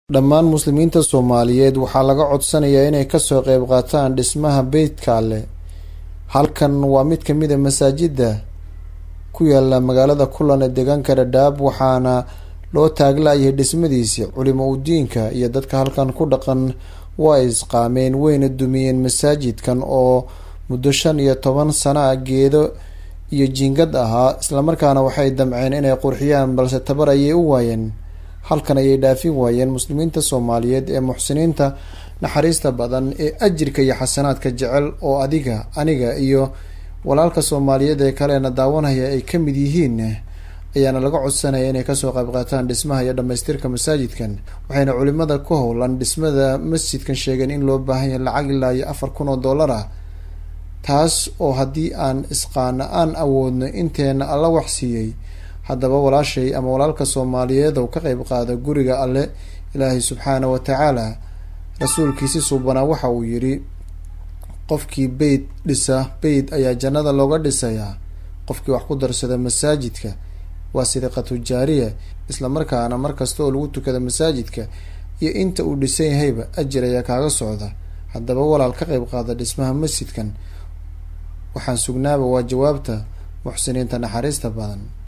dhammaan muslimiinta soomaaliyeed waxaa laga codsanayaa inay kasoo qeyb qaataan dhismaha beytka alleh halkan waa mid kamid a masaajida ku yaala magaalada kulan ee deegaanka dhadhaab waxaana loo taaglaayay dhismadiisi culimo udiinka iyo dadka halkan ku dhaqan waa isqaameen weyna dumiyeen masaajidkan oo muddo shan iyo toban sana a geedo iyo jiingad ahaa islamarkaana waxay damceen inay qurxiyaan balse tabar ayay u waayeen halkan ayay dhaafin waayeen muslimiinta soomaaliyeed ee muxsiniinta naxariista badan ee ajirka iyo xasanaadka jecel oo adiga aniga iyo walaalka soomaaliyeed ee kalena daawanaya ay ka mid yihiin ayaana laga codsanaya inay kasoo qayb qaataan dhismaha iyo dhamaystirka masaajidkan waxayna culimada ku howlan dhismada masjidkan sheegeen in loo baahan yahay lacag ilaa iyo afar kun oo dollar ah taas oo haddii aan isqaana aan awoodno inteena alla waxsiiyey haddaba walaashay ama walaalka soomaaliyeed oo ka qeyb qaada guriga alle ilaahay subxaana wa tacaala rasuulkiisi suubanaa waxa uu yidhi qofkii beyd dhisa beyd ayaa jannada looga dhisayaa qofkii wax ku darsada masaajidka waa sadiqatu jaariya islamarkaana markasta oo lagu tukada masaajidka iyo inta uu dhisan yahayba ajir ayaa kaaga socda haddaba walaal ka qeyb qaada dhismaha masjidkan waxaan sugnaaba waa jawaabta muxsiniinta naxariista badan